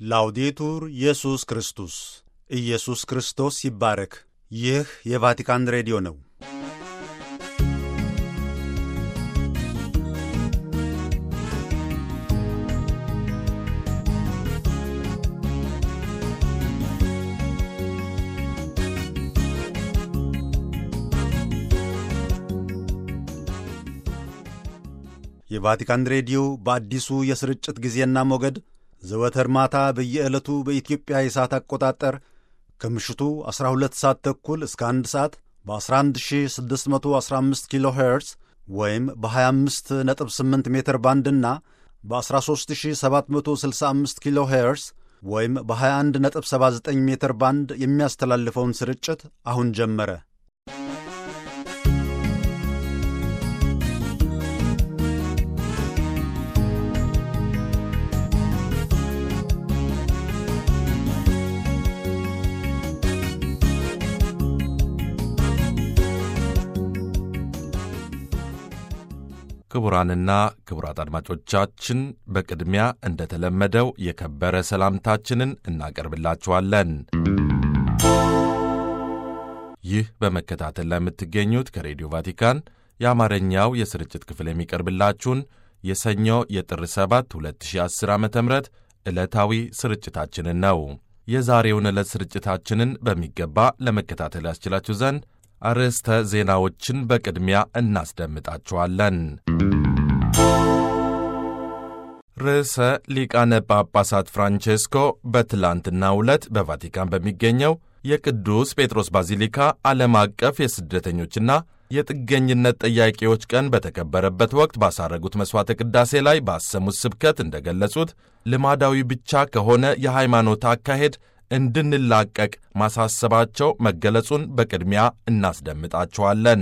ላውዴቱር ኢየሱስ ክርስቶስ ኢየሱስ ክርስቶስ ይባረክ። ይህ የቫቲካን ሬዲዮ ነው። የቫቲካን ሬዲዮ በአዲሱ የስርጭት ጊዜና ሞገድ ዘወትር ማታ በየዕለቱ በኢትዮጵያ የሰዓት አቆጣጠር ከምሽቱ 12 ሰዓት ተኩል እስከ 1 ሰዓት በ11615 ኪሎ ሄርዝ ወይም በ258 ሜትር ባንድና በ13765 ኪሎ ሄርዝ ወይም በ2179 ሜትር ባንድ የሚያስተላልፈውን ስርጭት አሁን ጀመረ። ክቡራንና ክቡራት አድማጮቻችን በቅድሚያ እንደተለመደው የከበረ ሰላምታችንን እናቀርብላችኋለን። ይህ በመከታተል ላይ የምትገኙት ከሬዲዮ ቫቲካን የአማርኛው የስርጭት ክፍል የሚቀርብላችሁን የሰኞ የጥር 7 2010 ዓ ም ዕለታዊ ስርጭታችንን ነው። የዛሬውን ዕለት ስርጭታችንን በሚገባ ለመከታተል ያስችላችሁ ዘንድ አርዕስተ ዜናዎችን በቅድሚያ እናስደምጣችኋለን። ርዕሰ ሊቃነ ጳጳሳት ፍራንቼስኮ በትላንትናው ዕለት በቫቲካን በሚገኘው የቅዱስ ጴጥሮስ ባዚሊካ ዓለም አቀፍ የስደተኞችና የጥገኝነት ጠያቂዎች ቀን በተከበረበት ወቅት ባሳረጉት መሥዋዕተ ቅዳሴ ላይ ባሰሙት ስብከት እንደገለጹት ልማዳዊ ብቻ ከሆነ የሃይማኖት አካሄድ እንድንላቀቅ ማሳሰባቸው መገለጹን በቅድሚያ እናስደምጣችኋለን።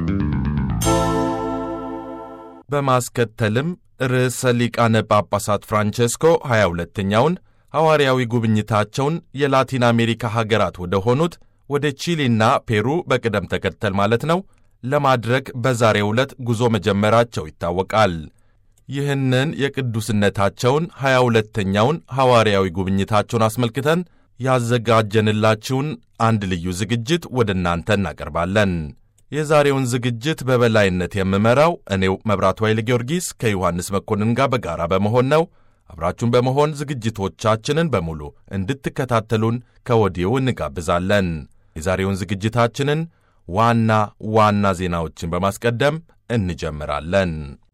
በማስከተልም ርዕሰ ሊቃነ ጳጳሳት ፍራንቼስኮ 22ኛውን ሐዋርያዊ ጉብኝታቸውን የላቲን አሜሪካ ሀገራት ወደ ሆኑት ወደ ቺሊና ፔሩ በቅደም ተከተል ማለት ነው ለማድረግ በዛሬው ዕለት ጉዞ መጀመራቸው ይታወቃል። ይህንን የቅዱስነታቸውን 22ኛውን ሐዋርያዊ ጉብኝታቸውን አስመልክተን ያዘጋጀንላችሁን አንድ ልዩ ዝግጅት ወደ እናንተ እናቀርባለን። የዛሬውን ዝግጅት በበላይነት የምመራው እኔው መብራቱ ኃይለ ጊዮርጊስ ከዮሐንስ መኮንን ጋር በጋራ በመሆን ነው። አብራችሁን በመሆን ዝግጅቶቻችንን በሙሉ እንድትከታተሉን ከወዲሁ እንጋብዛለን። የዛሬውን ዝግጅታችንን ዋና ዋና ዜናዎችን በማስቀደም እንጀምራለን።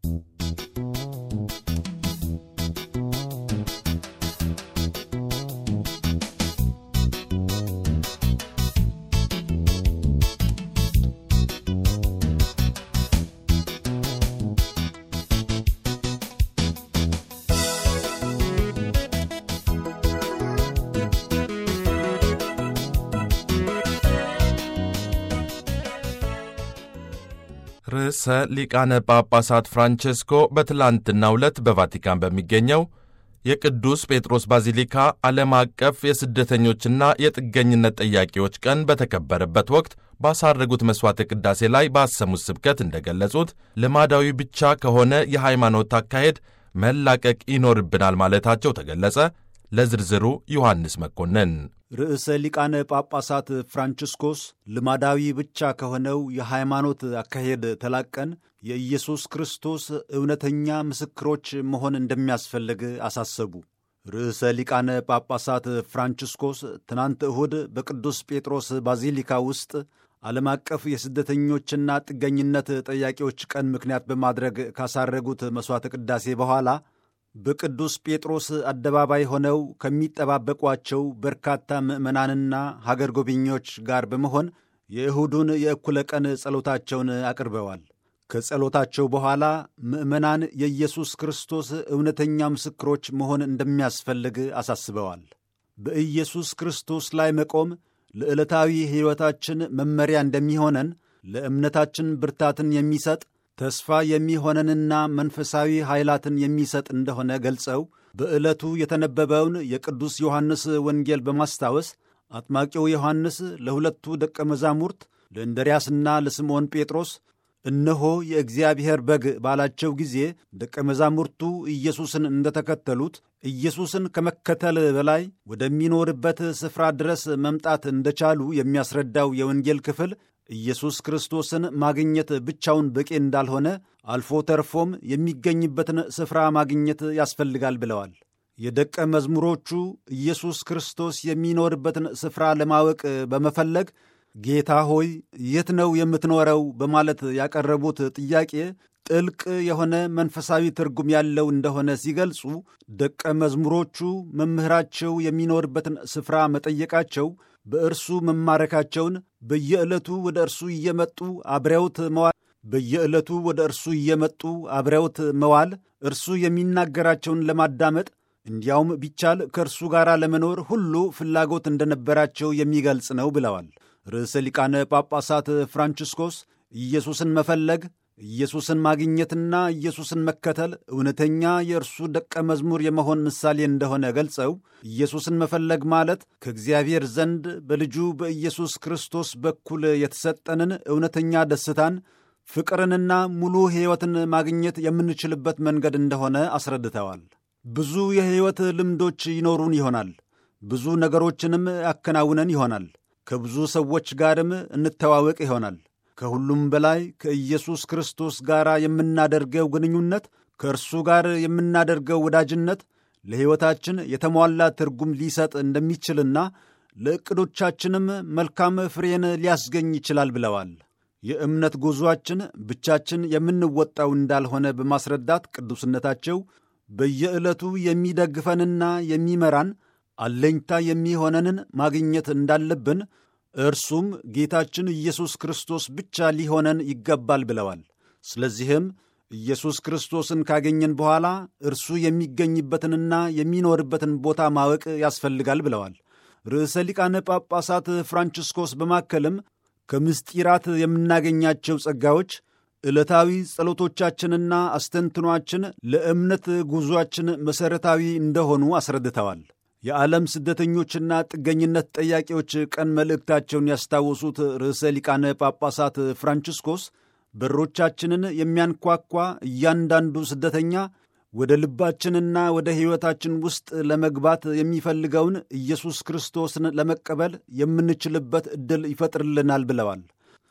ርዕሰ ሊቃነ ጳጳሳት ፍራንቼስኮ በትላንትናው ዕለት በቫቲካን በሚገኘው የቅዱስ ጴጥሮስ ባዚሊካ ዓለም አቀፍ የስደተኞችና የጥገኝነት ጠያቂዎች ቀን በተከበረበት ወቅት ባሳረጉት መሥዋዕተ ቅዳሴ ላይ ባሰሙት ስብከት እንደገለጹት ልማዳዊ ብቻ ከሆነ የሃይማኖት አካሄድ መላቀቅ ይኖርብናል ማለታቸው ተገለጸ። ለዝርዝሩ ዮሐንስ መኮንን ርዕሰ ሊቃነ ጳጳሳት ፍራንቺስኮስ ልማዳዊ ብቻ ከሆነው የሃይማኖት አካሄድ ተላቀን የኢየሱስ ክርስቶስ እውነተኛ ምስክሮች መሆን እንደሚያስፈልግ አሳሰቡ። ርዕሰ ሊቃነ ጳጳሳት ፍራንቺስኮስ ትናንት እሁድ በቅዱስ ጴጥሮስ ባዚሊካ ውስጥ ዓለም አቀፍ የስደተኞችና ጥገኝነት ጠያቂዎች ቀን ምክንያት በማድረግ ካሳረጉት መሥዋዕተ ቅዳሴ በኋላ በቅዱስ ጴጥሮስ አደባባይ ሆነው ከሚጠባበቋቸው በርካታ ምዕመናንና ሀገር ጎብኚዎች ጋር በመሆን የእሁዱን የእኩለ ቀን ጸሎታቸውን አቅርበዋል። ከጸሎታቸው በኋላ ምዕመናን የኢየሱስ ክርስቶስ እውነተኛ ምስክሮች መሆን እንደሚያስፈልግ አሳስበዋል። በኢየሱስ ክርስቶስ ላይ መቆም ለዕለታዊ ሕይወታችን መመሪያ እንደሚሆነን ለእምነታችን ብርታትን የሚሰጥ ተስፋ የሚሆነንና መንፈሳዊ ኃይላትን የሚሰጥ እንደሆነ ገልጸው በዕለቱ የተነበበውን የቅዱስ ዮሐንስ ወንጌል በማስታወስ አጥማቂው ዮሐንስ ለሁለቱ ደቀ መዛሙርት ለእንድርያስና ለስምዖን ጴጥሮስ እነሆ የእግዚአብሔር በግ ባላቸው ጊዜ ደቀ መዛሙርቱ ኢየሱስን እንደተከተሉት ኢየሱስን ከመከተል በላይ ወደሚኖርበት ስፍራ ድረስ መምጣት እንደቻሉ የሚያስረዳው የወንጌል ክፍል ኢየሱስ ክርስቶስን ማግኘት ብቻውን በቂ እንዳልሆነ አልፎ ተርፎም የሚገኝበትን ስፍራ ማግኘት ያስፈልጋል ብለዋል። የደቀ መዝሙሮቹ ኢየሱስ ክርስቶስ የሚኖርበትን ስፍራ ለማወቅ በመፈለግ ጌታ ሆይ የት ነው የምትኖረው? በማለት ያቀረቡት ጥያቄ ጥልቅ የሆነ መንፈሳዊ ትርጉም ያለው እንደሆነ ሲገልጹ ደቀ መዝሙሮቹ መምህራቸው የሚኖርበትን ስፍራ መጠየቃቸው በእርሱ መማረካቸውን በየዕለቱ ወደ እርሱ እየመጡ አብረውት መዋል በየዕለቱ ወደ እርሱ እየመጡ አብረውት መዋል እርሱ የሚናገራቸውን ለማዳመጥ እንዲያውም ቢቻል ከእርሱ ጋር ለመኖር ሁሉ ፍላጎት እንደነበራቸው የሚገልጽ ነው ብለዋል። ርዕሰ ሊቃነ ጳጳሳት ፍራንቺስኮስ ኢየሱስን መፈለግ ኢየሱስን ማግኘትና ኢየሱስን መከተል እውነተኛ የእርሱ ደቀ መዝሙር የመሆን ምሳሌ እንደሆነ ገልጸው ኢየሱስን መፈለግ ማለት ከእግዚአብሔር ዘንድ በልጁ በኢየሱስ ክርስቶስ በኩል የተሰጠንን እውነተኛ ደስታን፣ ፍቅርንና ሙሉ ሕይወትን ማግኘት የምንችልበት መንገድ እንደሆነ አስረድተዋል። ብዙ የሕይወት ልምዶች ይኖሩን ይሆናል። ብዙ ነገሮችንም ያከናውነን ይሆናል። ከብዙ ሰዎች ጋርም እንተዋወቅ ይሆናል። ከሁሉም በላይ ከኢየሱስ ክርስቶስ ጋር የምናደርገው ግንኙነት፣ ከእርሱ ጋር የምናደርገው ወዳጅነት ለሕይወታችን የተሟላ ትርጉም ሊሰጥ እንደሚችልና ለዕቅዶቻችንም መልካም ፍሬን ሊያስገኝ ይችላል ብለዋል። የእምነት ጉዞአችን ብቻችን የምንወጣው እንዳልሆነ በማስረዳት ቅዱስነታቸው በየዕለቱ የሚደግፈንና የሚመራን አለኝታ የሚሆነንን ማግኘት እንዳለብን እርሱም ጌታችን ኢየሱስ ክርስቶስ ብቻ ሊሆነን ይገባል ብለዋል። ስለዚህም ኢየሱስ ክርስቶስን ካገኘን በኋላ እርሱ የሚገኝበትንና የሚኖርበትን ቦታ ማወቅ ያስፈልጋል ብለዋል። ርዕሰ ሊቃነ ጳጳሳት ፍራንቺስኮስ በማከልም ከምስጢራት የምናገኛቸው ጸጋዎች ዕለታዊ ጸሎቶቻችንና አስተንትኗችን ለእምነት ጉዞአችን መሠረታዊ እንደሆኑ አስረድተዋል። የዓለም ስደተኞችና ጥገኝነት ጠያቂዎች ቀን መልእክታቸውን ያስታወሱት ርዕሰ ሊቃነ ጳጳሳት ፍራንቺስኮስ በሮቻችንን የሚያንኳኳ እያንዳንዱ ስደተኛ ወደ ልባችንና ወደ ሕይወታችን ውስጥ ለመግባት የሚፈልገውን ኢየሱስ ክርስቶስን ለመቀበል የምንችልበት ዕድል ይፈጥርልናል ብለዋል።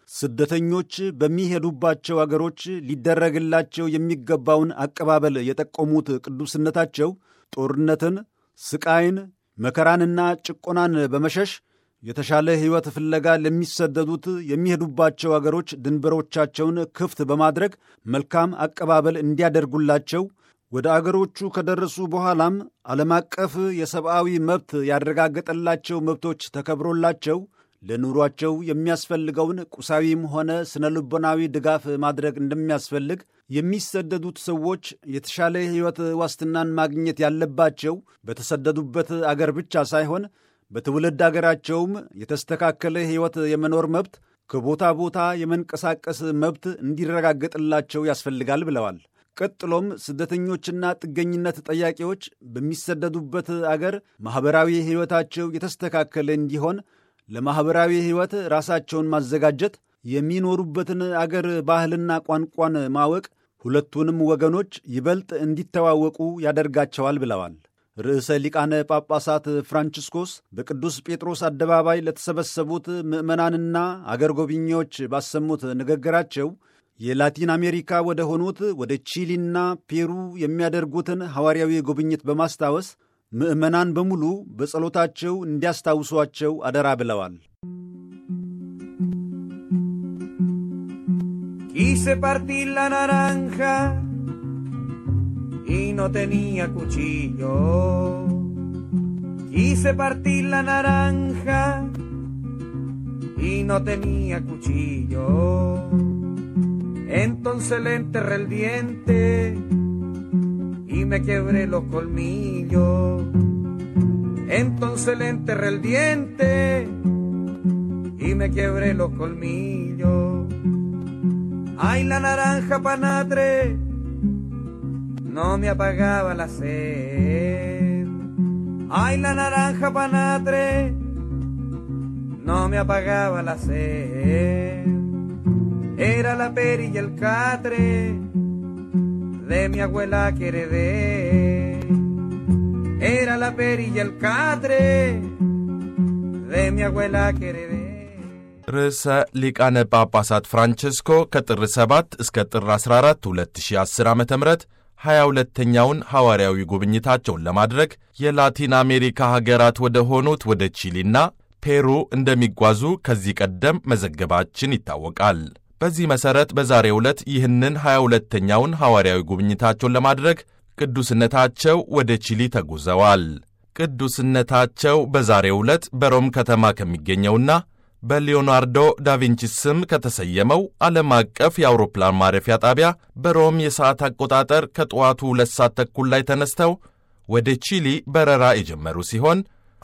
ስደተኞች በሚሄዱባቸው አገሮች ሊደረግላቸው የሚገባውን አቀባበል የጠቆሙት ቅዱስነታቸው ጦርነትን፣ ስቃይን፣ መከራንና ጭቆናን በመሸሽ የተሻለ ሕይወት ፍለጋ ለሚሰደዱት የሚሄዱባቸው አገሮች ድንበሮቻቸውን ክፍት በማድረግ መልካም አቀባበል እንዲያደርጉላቸው ወደ አገሮቹ ከደረሱ በኋላም ዓለም አቀፍ የሰብአዊ መብት ያረጋገጠላቸው መብቶች ተከብሮላቸው ለኑሯቸው የሚያስፈልገውን ቁሳዊም ሆነ ስነ ልቦናዊ ድጋፍ ማድረግ እንደሚያስፈልግ የሚሰደዱት ሰዎች የተሻለ ሕይወት ዋስትናን ማግኘት ያለባቸው በተሰደዱበት አገር ብቻ ሳይሆን በትውልድ አገራቸውም የተስተካከለ ሕይወት የመኖር መብት፣ ከቦታ ቦታ የመንቀሳቀስ መብት እንዲረጋገጥላቸው ያስፈልጋል ብለዋል። ቀጥሎም ስደተኞችና ጥገኝነት ጠያቂዎች በሚሰደዱበት አገር ማኅበራዊ ሕይወታቸው የተስተካከለ እንዲሆን ለማኅበራዊ ሕይወት ራሳቸውን ማዘጋጀት፣ የሚኖሩበትን አገር ባህልና ቋንቋን ማወቅ ሁለቱንም ወገኖች ይበልጥ እንዲተዋወቁ ያደርጋቸዋል ብለዋል። ርዕሰ ሊቃነ ጳጳሳት ፍራንቺስኮስ በቅዱስ ጴጥሮስ አደባባይ ለተሰበሰቡት ምዕመናንና አገር ጎብኚዎች ባሰሙት ንግግራቸው የላቲን አሜሪካ ወደ ሆኑት ወደ ቺሊና ፔሩ የሚያደርጉትን ሐዋርያዊ ጉብኝት በማስታወስ ምዕመናን በሙሉ በጸሎታቸው እንዲያስታውሷቸው አደራ ብለዋል። Quise partir la naranja y no tenía cuchillo. Quise partir la naranja y no tenía cuchillo. Entonces le enterré el diente y me quebré los colmillos. Entonces le enterré el diente y me quebré los colmillos. Ay, la naranja panatre no me apagaba la sed. Ay, la naranja panatre no me apagaba la sed. Era la peri y el catre de mi abuela que heredé. Era la peri y el catre de mi abuela que heredé. ርዕሰ ሊቃነ ጳጳሳት ፍራንቸስኮ ከጥር 7 እስከ ጥር 14 2010 ዓ ም 22ኛውን ሐዋርያዊ ጉብኝታቸውን ለማድረግ የላቲን አሜሪካ ሀገራት ወደ ሆኑት ወደ ቺሊና ፔሩ እንደሚጓዙ ከዚህ ቀደም መዘገባችን ይታወቃል። በዚህ መሠረት በዛሬው ዕለት ይህንን 22ኛውን ሐዋርያዊ ጉብኝታቸውን ለማድረግ ቅዱስነታቸው ወደ ቺሊ ተጉዘዋል። ቅዱስነታቸው በዛሬው ዕለት በሮም ከተማ ከሚገኘውና በሊዮናርዶ ዳቪንቺ ስም ከተሰየመው ዓለም አቀፍ የአውሮፕላን ማረፊያ ጣቢያ በሮም የሰዓት አቆጣጠር ከጠዋቱ ሁለት ሰዓት ተኩል ላይ ተነስተው ወደ ቺሊ በረራ የጀመሩ ሲሆን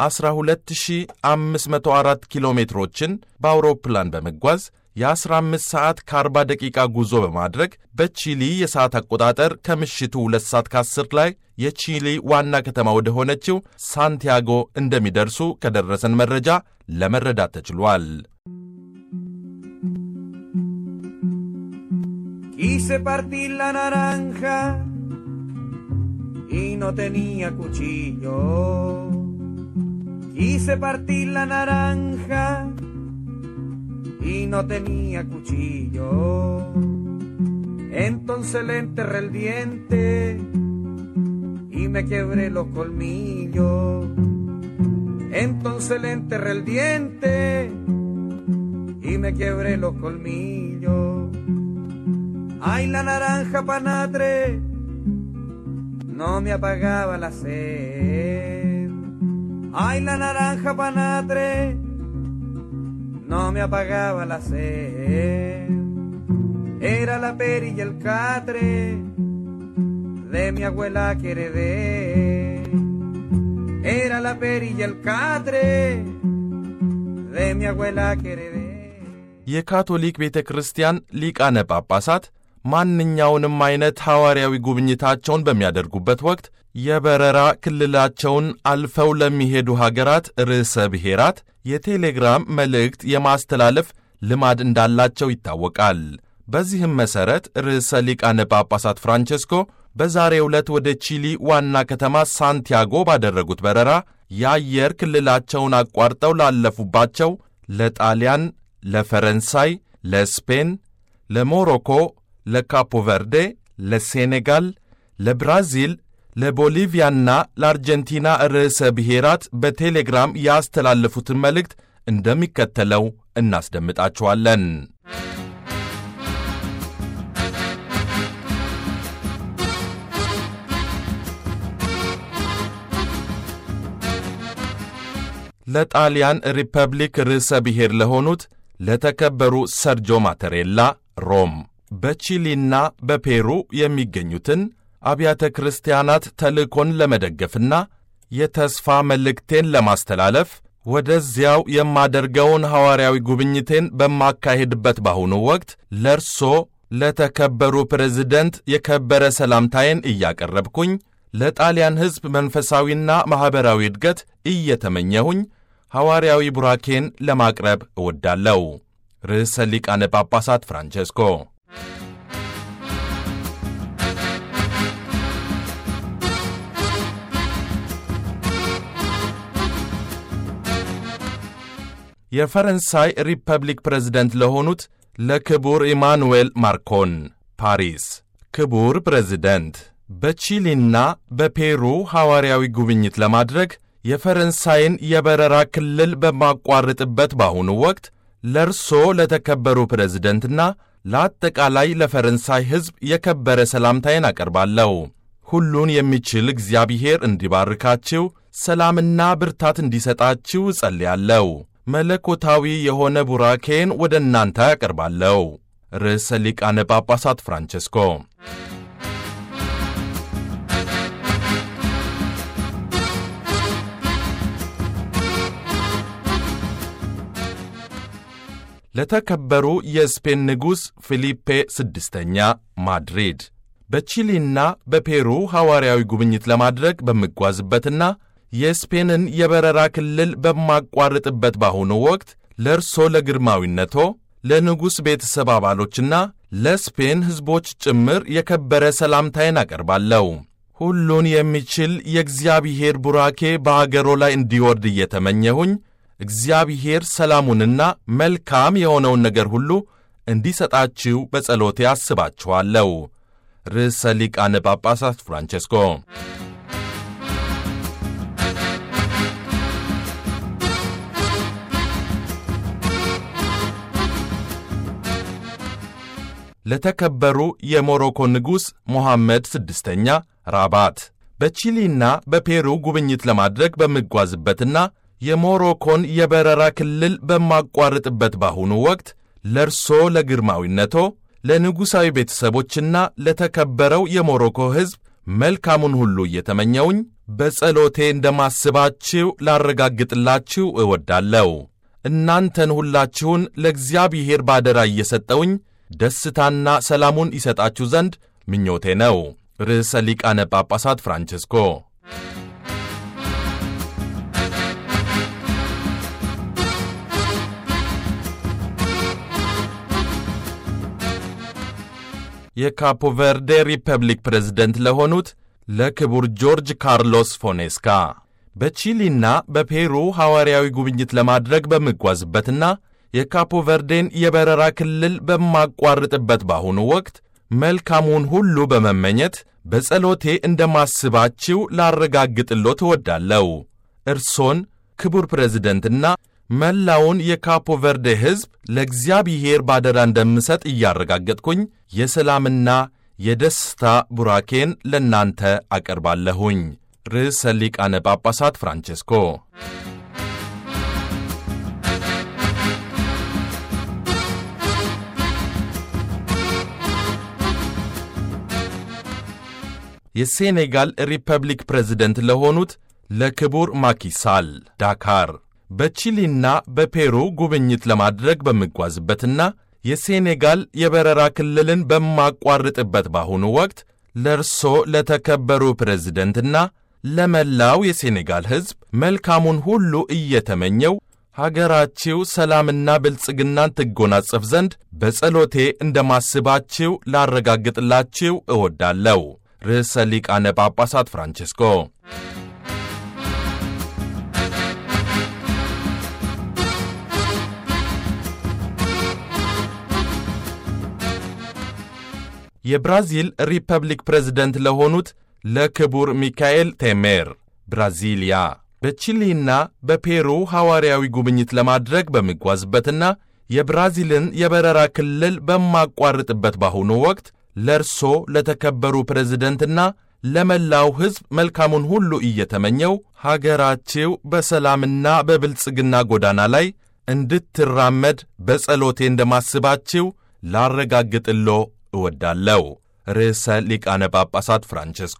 12504 ኪሎ ሜትሮችን በአውሮፕላን በመጓዝ የ15 ሰዓት ከ40 ደቂቃ ጉዞ በማድረግ በቺሊ የሰዓት አቆጣጠር ከምሽቱ 2 ሰዓት ከ10 ላይ የቺሊ ዋና ከተማ ወደ ሆነችው ሳንቲያጎ እንደሚደርሱ ከደረሰን መረጃ ለመረዳት ተችሏል። Quise partir la naranja y no tenía cuchillo. Quise partir la naranja y no tenía cuchillo. Entonces le enterré el diente y me quebré los colmillos. Entonces le enterré el diente y me quebré los colmillos. Ay, la naranja panatre no me apagaba la sed. Ay, la naranja panatre no me apagaba la sed. Era la peri y el catre de mi abuela que heredé. Era la peri y el catre de mi abuela que heredé. የካቶሊክ ቤተ ክርስቲያን ሊቃነ ጳጳሳት ማንኛውንም አይነት ሐዋርያዊ ጉብኝታቸውን በሚያደርጉበት ወቅት የበረራ ክልላቸውን አልፈው ለሚሄዱ ሀገራት ርዕሰ ብሔራት የቴሌግራም መልእክት የማስተላለፍ ልማድ እንዳላቸው ይታወቃል። በዚህም መሠረት ርዕሰ ሊቃነ ጳጳሳት ፍራንቸስኮ በዛሬው ዕለት ወደ ቺሊ ዋና ከተማ ሳንቲያጎ ባደረጉት በረራ የአየር ክልላቸውን አቋርጠው ላለፉባቸው ለጣሊያን፣ ለፈረንሳይ፣ ለስፔን፣ ለሞሮኮ፣ ለካፖ ቨርዴ፣ ለሴኔጋል፣ ለብራዚል፣ ለቦሊቪያና ለአርጀንቲና ርዕሰ ብሔራት በቴሌግራም ያስተላለፉትን መልእክት እንደሚከተለው እናስደምጣችኋለን። ለጣሊያን ሪፐብሊክ ርዕሰ ብሔር ለሆኑት ለተከበሩ ሰርጆ ማተሬላ ሮም በቺሊና በፔሩ የሚገኙትን አብያተ ክርስቲያናት ተልእኮን ለመደገፍና የተስፋ መልእክቴን ለማስተላለፍ ወደዚያው የማደርገውን ሐዋርያዊ ጉብኝቴን በማካሄድበት በአሁኑ ወቅት ለርሶ ለተከበሩ ፕሬዝደንት የከበረ ሰላምታዬን እያቀረብኩኝ ለጣሊያን ሕዝብ መንፈሳዊና ማኅበራዊ እድገት እየተመኘሁኝ ሐዋርያዊ ቡራኬን ለማቅረብ እወዳለሁ። ርዕሰ ሊቃነ ጳጳሳት ፍራንቼስኮ የፈረንሳይ ሪፐብሊክ ፕሬዝደንት ለሆኑት ለክቡር ኢማኑኤል ማክሮን ፓሪስ። ክቡር ፕሬዝደንት በቺሊና በፔሩ ሐዋርያዊ ጉብኝት ለማድረግ የፈረንሳይን የበረራ ክልል በማቋርጥበት በአሁኑ ወቅት ለእርሶ ለተከበሩ ፕሬዝደንትና ለአጠቃላይ ለፈረንሳይ ሕዝብ የከበረ ሰላምታዬን አቀርባለሁ። ሁሉን የሚችል እግዚአብሔር እንዲባርካችሁ፣ ሰላምና ብርታት እንዲሰጣችሁ እጸልያለሁ። መለኮታዊ የሆነ ቡራኬን ወደ እናንተ ያቀርባለሁ። ርዕሰ ሊቃነ ጳጳሳት ፍራንቸስኮ ለተከበሩ የስፔን ንጉሥ ፊሊፔ ስድስተኛ ማድሪድ በቺሊና በፔሩ ሐዋርያዊ ጉብኝት ለማድረግ በምጓዝበትና የስፔንን የበረራ ክልል በማቋርጥበት በአሁኑ ወቅት ለእርሶ ለግርማዊነቶ ለንጉሥ ቤተሰብ አባሎችና ለስፔን ሕዝቦች ጭምር የከበረ ሰላምታዬን አቀርባለሁ። ሁሉን የሚችል የእግዚአብሔር ቡራኬ በአገሮ ላይ እንዲወርድ እየተመኘሁኝ እግዚአብሔር ሰላሙንና መልካም የሆነውን ነገር ሁሉ እንዲሰጣችሁ በጸሎቴ አስባችኋለሁ። ርዕሰ ሊቃነ ጳጳሳት ፍራንቼስኮ ለተከበሩ የሞሮኮ ንጉሥ ሞሐመድ ስድስተኛ ራባት በቺሊና በፔሩ ጉብኝት ለማድረግ በምጓዝበትና የሞሮኮን የበረራ ክልል በማቋርጥበት ባሁኑ ወቅት ለርሶ ለግርማዊነቶ ለንጉሣዊ ቤተሰቦችና ለተከበረው የሞሮኮ ሕዝብ መልካሙን ሁሉ እየተመኘውኝ በጸሎቴ እንደማስባችሁ ላረጋግጥላችሁ እወዳለሁ። እናንተን ሁላችሁን ለእግዚአብሔር ባደራ እየሰጠውኝ ደስታና ሰላሙን ይሰጣችሁ ዘንድ ምኞቴ ነው። ርዕሰ ሊቃነ ጳጳሳት ፍራንቼስኮ የካፖ ቨርዴ ሪፐብሊክ ፕሬዝደንት ለሆኑት ለክቡር ጆርጅ ካርሎስ ፎኔስካ በቺሊና በፔሩ ሐዋርያዊ ጉብኝት ለማድረግ በምጓዝበትና የካፖ ቨርዴን የበረራ ክልል በማቋርጥበት ባሁኑ ወቅት መልካሙን ሁሉ በመመኘት በጸሎቴ እንደማስባችሁ ላረጋግጥሎት እወዳለሁ። እርሶን ክቡር ፕሬዝደንትና መላውን የካፖ ቨርዴ ሕዝብ ለእግዚአብሔር ባደራ እንደምሰጥ እያረጋገጥኩኝ የሰላምና የደስታ ቡራኬን ለእናንተ አቀርባለሁኝ። ርዕሰ ሊቃነ ጳጳሳት ፍራንቼስኮ የሴኔጋል ሪፐብሊክ ፕሬዝደንት ለሆኑት ለክቡር ማኪሳል ዳካር በቺሊና በፔሩ ጉብኝት ለማድረግ በምጓዝበትና የሴኔጋል የበረራ ክልልን በማቋርጥበት ባሁኑ ወቅት ለእርሶ ለተከበሩ ፕሬዝደንትና ለመላው የሴኔጋል ሕዝብ መልካሙን ሁሉ እየተመኘው ሀገራችሁ ሰላምና ብልጽግናን ትጎናጸፍ ዘንድ በጸሎቴ እንደማስባችሁ ላረጋግጥላችሁ እወዳለሁ። ርዕሰ ሊቃነ ጳጳሳት ፍራንቼስኮ የብራዚል ሪፐብሊክ ፕሬዝደንት ለሆኑት ለክቡር ሚካኤል ቴሜር ብራዚሊያ በቺሊና በፔሩ ሐዋርያዊ ጉብኝት ለማድረግ በምጓዝበትና የብራዚልን የበረራ ክልል በማቋርጥበት ባሁኑ ወቅት ለእርሶ ለተከበሩ ፕሬዝደንትና ለመላው ሕዝብ መልካሙን ሁሉ እየተመኘው ሀገራችሁ በሰላምና በብልጽግና ጎዳና ላይ እንድትራመድ በጸሎቴ እንደማስባችሁ ላረጋግጥሎ እወዳለሁ። ርዕሰ ሊቃነ ጳጳሳት ፍራንቼስኮ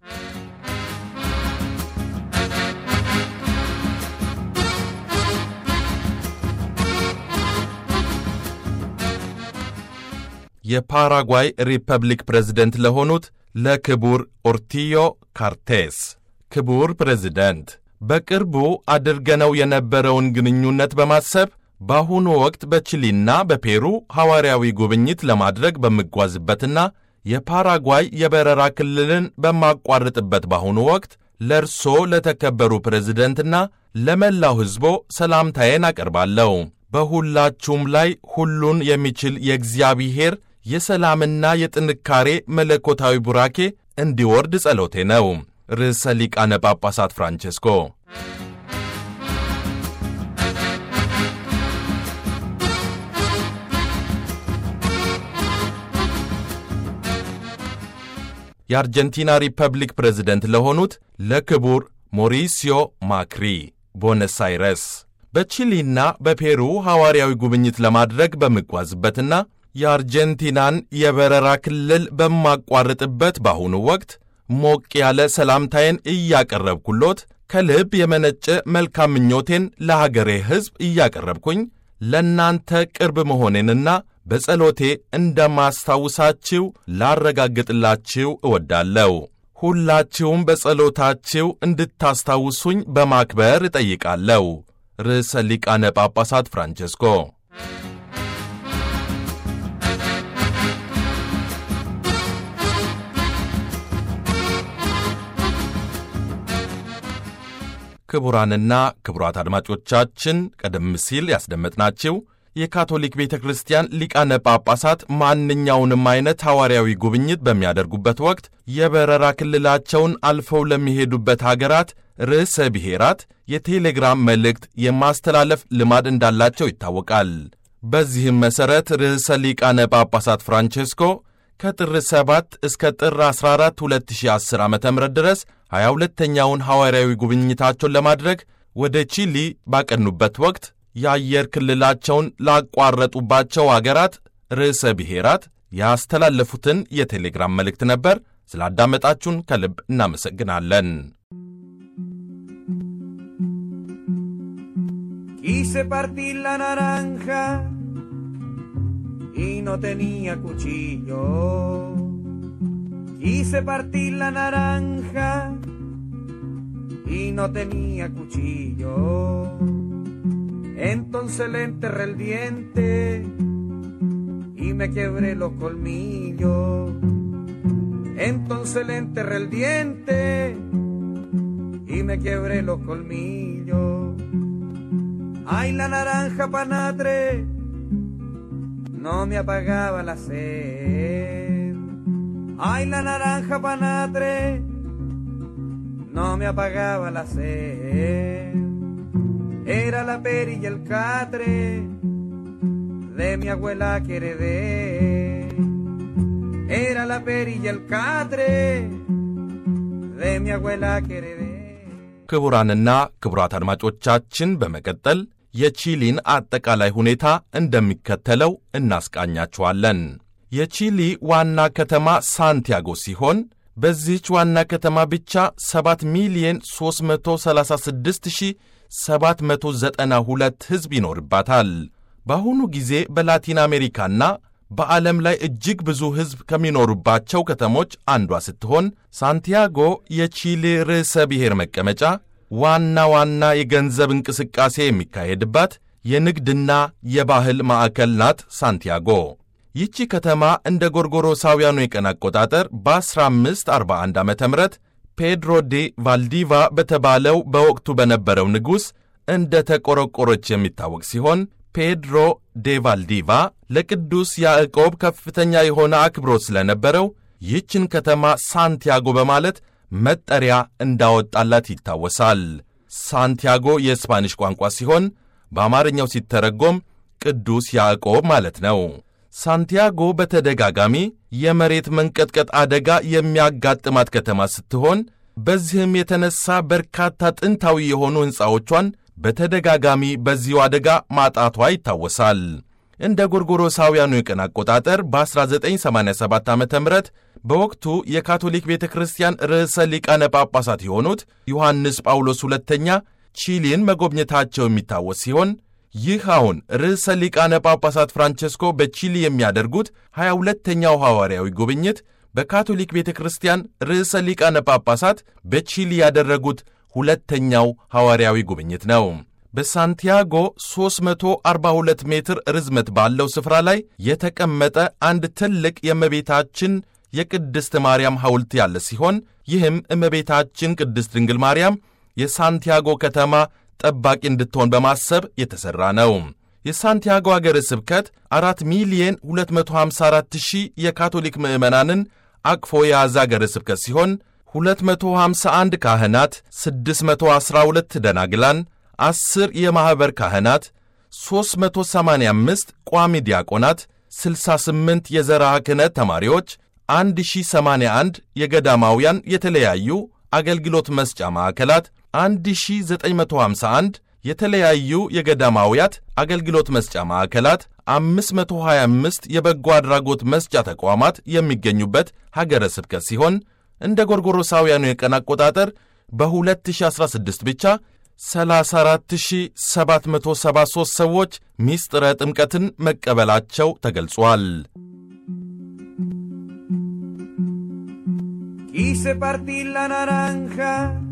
የፓራጓይ ሪፐብሊክ ፕሬዝደንት ለሆኑት ለክቡር ኦርቲዮ ካርቴስ ክቡር ፕሬዝደንት በቅርቡ አድርገነው የነበረውን ግንኙነት በማሰብ በአሁኑ ወቅት በቺሊና በፔሩ ሐዋርያዊ ጉብኝት ለማድረግ በምጓዝበትና የፓራጓይ የበረራ ክልልን በማቋርጥበት በአሁኑ ወቅት ለእርሶ ለተከበሩ ፕሬዝደንትና ለመላው ሕዝቦ ሰላምታዬን አቀርባለሁ። በሁላችሁም ላይ ሁሉን የሚችል የእግዚአብሔር የሰላምና የጥንካሬ መለኮታዊ ቡራኬ እንዲወርድ ጸሎቴ ነው። ርዕሰ ሊቃነ ጳጳሳት ፍራንቼስኮ የአርጀንቲና ሪፐብሊክ ፕሬዝደንት ለሆኑት ለክቡር ሞሪሲዮ ማክሪ ቦነስ አይረስ በቺሊና በፔሩ ሐዋርያዊ ጉብኝት ለማድረግ በምጓዝበትና የአርጀንቲናን የበረራ ክልል በማቋርጥበት በአሁኑ ወቅት ሞቅ ያለ ሰላምታዬን እያቀረብኩሎት ከልብ የመነጨ መልካም ምኞቴን ለሀገሬ ሕዝብ እያቀረብኩኝ ለእናንተ ቅርብ መሆኔንና በጸሎቴ እንደማስታውሳችሁ ላረጋግጥላችሁ እወዳለሁ። ሁላችሁም በጸሎታችሁ እንድታስታውሱኝ በማክበር እጠይቃለሁ። ርዕሰ ሊቃነ ጳጳሳት ፍራንቼስኮ ክቡራንና ክቡራት አድማጮቻችን ቀደም ሲል ያስደመጥናችሁ የካቶሊክ ቤተ ክርስቲያን ሊቃነ ጳጳሳት ማንኛውንም አይነት ሐዋርያዊ ጉብኝት በሚያደርጉበት ወቅት የበረራ ክልላቸውን አልፈው ለሚሄዱበት ሀገራት ርዕሰ ብሔራት የቴሌግራም መልእክት የማስተላለፍ ልማድ እንዳላቸው ይታወቃል። በዚህም መሠረት ርዕሰ ሊቃነ ጳጳሳት ፍራንቼስኮ ከጥር 7 እስከ ጥር 14 2010 ዓ ም ድረስ 22ተኛውን ሐዋርያዊ ጉብኝታቸውን ለማድረግ ወደ ቺሊ ባቀኑበት ወቅት የአየር ክልላቸውን ላቋረጡባቸው አገራት ርዕሰ ብሔራት ያስተላለፉትን የቴሌግራም መልእክት ነበር። ስላዳመጣችሁን ከልብ እናመሰግናለን። Quise partir la naranja y no tenía cuchillo. Quise partir la naranja y no tenía cuchillo. Entonces le enterré el diente y me quebré los colmillos. Entonces le enterré el diente y me quebré los colmillos. Ay, la naranja panatre no me apagaba la sed. Ay, la naranja panatre no me apagaba la sed. Era la peri y el catre de mi abuela que heredé. Era la peri y el catre de mi abuela que heredé. ክቡራንና ክቡራት አድማጮቻችን በመቀጠል የቺሊን አጠቃላይ ሁኔታ እንደሚከተለው እናስቃኛችኋለን። የቺሊ ዋና ከተማ ሳንቲያጎ ሲሆን በዚህች ዋና ከተማ ብቻ 7 ሚሊየን 336792 ሕዝብ ይኖርባታል። በአሁኑ ጊዜ በላቲን አሜሪካና በዓለም ላይ እጅግ ብዙ ሕዝብ ከሚኖሩባቸው ከተሞች አንዷ ስትሆን ሳንቲያጎ የቺሊ ርዕሰ ብሔር መቀመጫ፣ ዋና ዋና የገንዘብ እንቅስቃሴ የሚካሄድባት የንግድና የባህል ማዕከል ናት። ሳንቲያጎ ይቺ ከተማ እንደ ጎርጎሮሳውያኑ የቀን አቆጣጠር በ1541 ዓ ም ፔድሮ ዴ ቫልዲቫ በተባለው በወቅቱ በነበረው ንጉሥ እንደ ተቆረቆረች የሚታወቅ ሲሆን ፔድሮ ዴ ቫልዲቫ ለቅዱስ ያዕቆብ ከፍተኛ የሆነ አክብሮት ስለነበረው ይህችን ከተማ ሳንቲያጎ በማለት መጠሪያ እንዳወጣላት ይታወሳል። ሳንቲያጎ የስፓኒሽ ቋንቋ ሲሆን በአማርኛው ሲተረጎም ቅዱስ ያዕቆብ ማለት ነው። ሳንቲያጎ በተደጋጋሚ የመሬት መንቀጥቀጥ አደጋ የሚያጋጥማት ከተማ ስትሆን በዚህም የተነሳ በርካታ ጥንታዊ የሆኑ ሕንፃዎቿን በተደጋጋሚ በዚሁ አደጋ ማጣቷ ይታወሳል። እንደ ጎርጎሮሳውያኑ የቀን አቆጣጠር በ1987 ዓ ም በወቅቱ የካቶሊክ ቤተ ክርስቲያን ርዕሰ ሊቃነ ጳጳሳት የሆኑት ዮሐንስ ጳውሎስ ሁለተኛ ቺሊን መጎብኘታቸው የሚታወስ ሲሆን ይህ አሁን ርዕሰ ሊቃነ ጳጳሳት ፍራንቸስኮ በቺሊ የሚያደርጉት 22ተኛው ሐዋርያዊ ጉብኝት በካቶሊክ ቤተ ክርስቲያን ርዕሰ ሊቃነ ጳጳሳት በቺሊ ያደረጉት ሁለተኛው ሐዋርያዊ ጉብኝት ነው። በሳንቲያጎ 342 ሜትር ርዝመት ባለው ስፍራ ላይ የተቀመጠ አንድ ትልቅ የእመቤታችን የቅድስት ማርያም ሐውልት ያለ ሲሆን ይህም እመቤታችን ቅድስት ድንግል ማርያም የሳንቲያጎ ከተማ ጠባቂ እንድትሆን በማሰብ የተሠራ ነው። የሳንቲያጎ አገረ ስብከት 4 ሚሊየን 254 ሺህ የካቶሊክ ምዕመናንን አቅፎ የያዘ አገረ ስብከት ሲሆን 251 ካህናት፣ 612 ደናግላን፣ 10 የማኅበር ካህናት፣ 385 ቋሚ ዲያቆናት፣ 68 የዘርዓ ክህነት ተማሪዎች፣ 1081 የገዳማውያን የተለያዩ አገልግሎት መስጫ ማዕከላት፣ 1951 የተለያዩ የገዳማውያት አገልግሎት መስጫ ማዕከላት፣ 525 የበጎ አድራጎት መስጫ ተቋማት የሚገኙበት ሀገረ ስብከት ሲሆን እንደ ጎርጎሮሳውያኑ የቀን አቆጣጠር በ2016 ብቻ 34773 ሰዎች ሚስጥረ ጥምቀትን መቀበላቸው ተገልጿል። Quise partir la naranja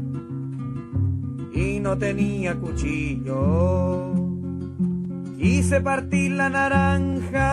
y no tenía cuchillo. Quise partir la naranja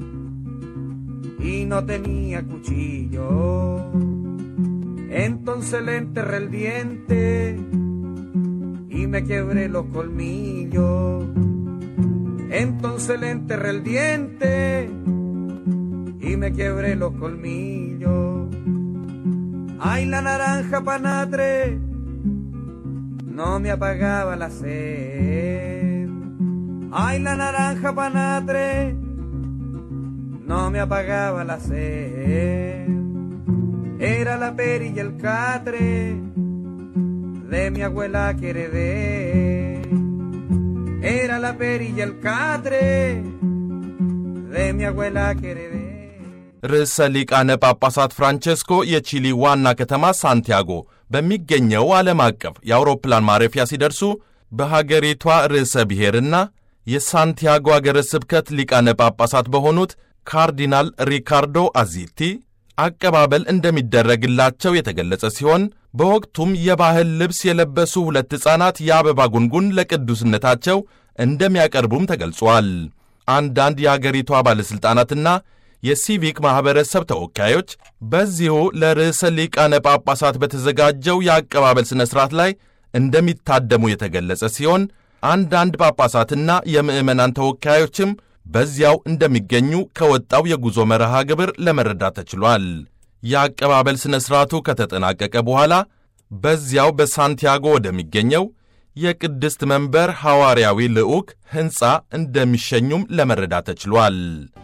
y no tenía cuchillo. Entonces le enterré el diente y y me quebré los colmillos. Entonces le enterré el diente y me quebré los colmillos. Ay, la naranja panatre no me apagaba la sed. Ay, la naranja panatre no me apagaba la sed. Era la peri y el catre de mi abuela que heredé. Era la peri y el catre de mi abuela que heredé. ርዕሰ ሊቃነ ጳጳሳት ፍራንቼስኮ የቺሊ ዋና ከተማ ሳንቲያጎ በሚገኘው ዓለም አቀፍ የአውሮፕላን ማረፊያ ሲደርሱ በሀገሪቷ ርዕሰ ብሔርና የሳንቲያጎ አገረ ስብከት ሊቃነ ጳጳሳት በሆኑት ካርዲናል ሪካርዶ አዚቲ አቀባበል እንደሚደረግላቸው የተገለጸ ሲሆን በወቅቱም የባህል ልብስ የለበሱ ሁለት ሕፃናት የአበባ ጉንጉን ለቅዱስነታቸው እንደሚያቀርቡም ተገልጿል። አንዳንድ የአገሪቷ ባለሥልጣናትና የሲቪክ ማኅበረሰብ ተወካዮች በዚሁ ለርዕሰ ሊቃነ ጳጳሳት በተዘጋጀው የአቀባበል ሥነ ሥርዓት ላይ እንደሚታደሙ የተገለጸ ሲሆን አንዳንድ ጳጳሳትና የምዕመናን ተወካዮችም በዚያው እንደሚገኙ ከወጣው የጉዞ መርሃ ግብር ለመረዳት ተችሏል። የአቀባበል ሥነ ሥርዓቱ ከተጠናቀቀ በኋላ በዚያው በሳንቲያጎ ወደሚገኘው የቅድስት መንበር ሐዋርያዊ ልዑክ ሕንፃ እንደሚሸኙም ለመረዳት ተችሏል።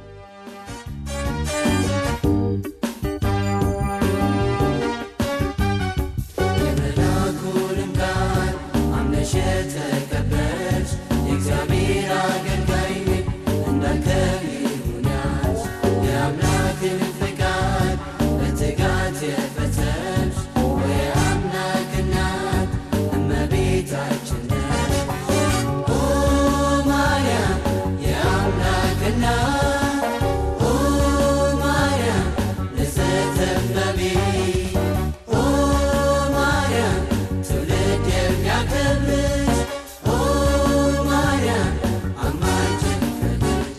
የመልአኩንም ቃል አምነሽ የተቀበልሽ የእግዚአብሔር አገልጋይ እንዳንተ ይሁንሽ። የአምላክን ፈቃድ በትጋት የፈጸምሽ የአምላክ እናት እመቤታችን ነሽ። ኦ ማርያም የአምላክ እናት ኦ ማርያም ንጽሕተ እመቤት ኦ ማርያም ትውልድ የሚያከብርሽ ኦ ማርያም አማላጅን ፈልግሽ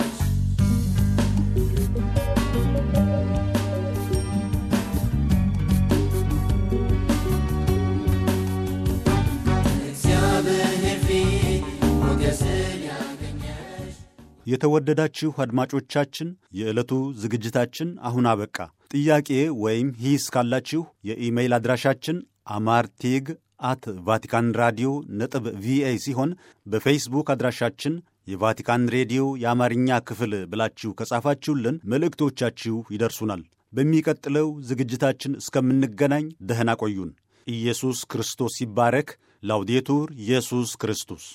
እግዚአብሔር ፊት ሞገስን ያገኘሽ የተወደዳችሁ አድማጮቻችን የዕለቱ ዝግጅታችን አሁን አበቃ። ጥያቄ ወይም ሂስ ካላችሁ የኢሜይል አድራሻችን አማርቴግ አት ቫቲካን ራዲዮ ነጥብ ቪኦኤ ሲሆን በፌስቡክ አድራሻችን የቫቲካን ሬዲዮ የአማርኛ ክፍል ብላችሁ ከጻፋችሁልን መልእክቶቻችሁ ይደርሱናል። በሚቀጥለው ዝግጅታችን እስከምንገናኝ ደህና ቆዩን። ኢየሱስ ክርስቶስ ይባረክ። ላውዴቱር ኢየሱስ ክርስቶስ